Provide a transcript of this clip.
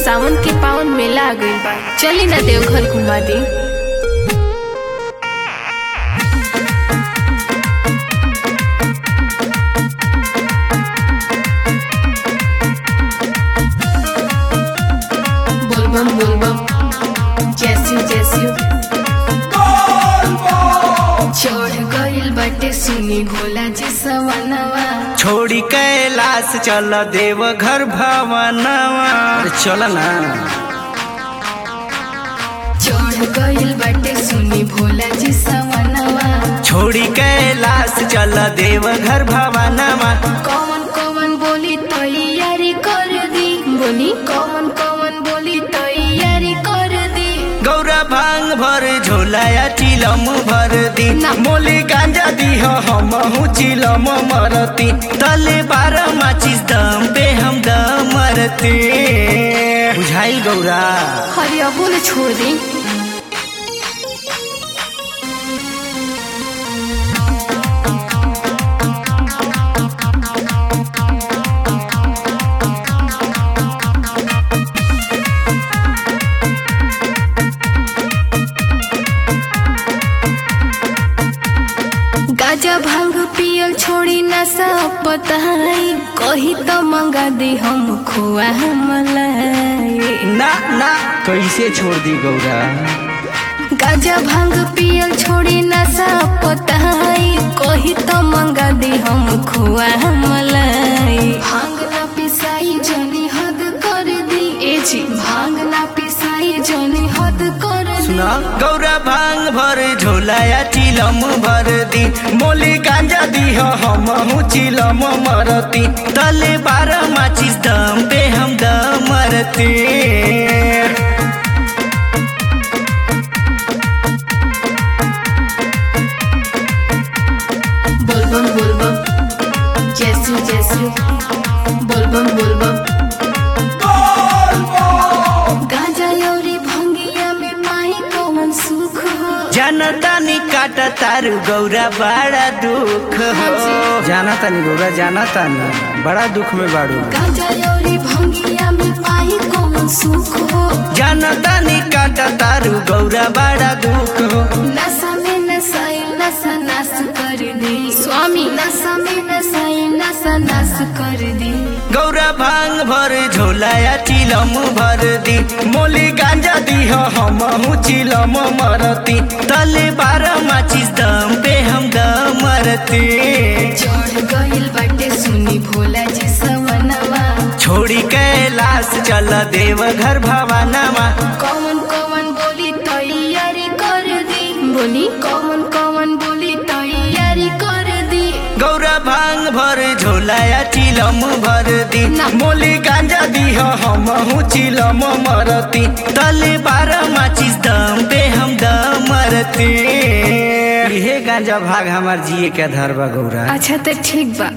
सावन के पावन मेला आ गइल बा चली ना देवघर घुमा दी बोलबम बोलबम जैसी जैसी चढ़ गइल बाटे सुनी भोला जी सवनवा छोड़ी कैलाश चल देव घर भवनवा अरे चल ना चढ़ गइल बाटे सुनी भोला जी सवनवा छोड़ी कैलाश चल देव घर भवनवा कौन कौन बोली तैयारी कर दी बोली कौन कौन बोली तैयारी कर दी गौरा भांग भर झोलाया चिलम भर दी ना। मोली गांजा दी हम चिलम मरती तले बारह माचिस दम पे हम दम मरती बुझाइल गौरा हरिया बोले छोड़ दी गाजा भांग पियल छोड़ी नशा पताई कही तो मंगा दी हम खुआ मलाई ना ना कैसे छोड़ दी गौरा गाजा भांग पियल छोड़ी नशा पताई कही तो मंगा दी हम खुआ मलाई भांग ना पिसाई जनी हद कर दी ए जी भांग ना पिसाई जनी हद कर दी सुना गौरा भांग भर झोलाया चिलम भर दी मोली गांजा दी हम चिलम मरती तले बारह माचिस दम पे हम दम मरती बोलबम बोलबम जैसू जैसू बोलबम बोलबम गाजा लौरी भंगिया में माही कौन सुख हो जानता नी काटा तारू गौरा बड़ा दुख हो जानता नी गौरा जानता नी बड़ा दुख में बाड़ू गाजा लौरी भंगिया में माही कौन सुख हो जानता नी काटा तारू गौरा बड़ा दुख हो नशा में नशाई नशा नाश कर दी स्वामी नशा में नशाई नशा नाश कर दी गौरा भांग भर झोलाया चिलम भर दी मोली गांजा दी हम चिलम मरती तले बारह माचिस दम पे हम दम मरती चढ़ गइल बाटे सुनी भोला जी सवनवा छोड़ी कैलाश चल देव घर भवानवा कौन कौन बोली तैयारी कर दी बोली कौन कौन बोली तैयारी कर दी गौरा भांग भर झोलाया चिलम भर दी ना। मोली गांजा दी हम चिलम मरती तले बारह माचिस दम पे हम दम मरती इहे गांजा भाग हमार जिए के धरबा गौरा अच्छा तो ठीक बा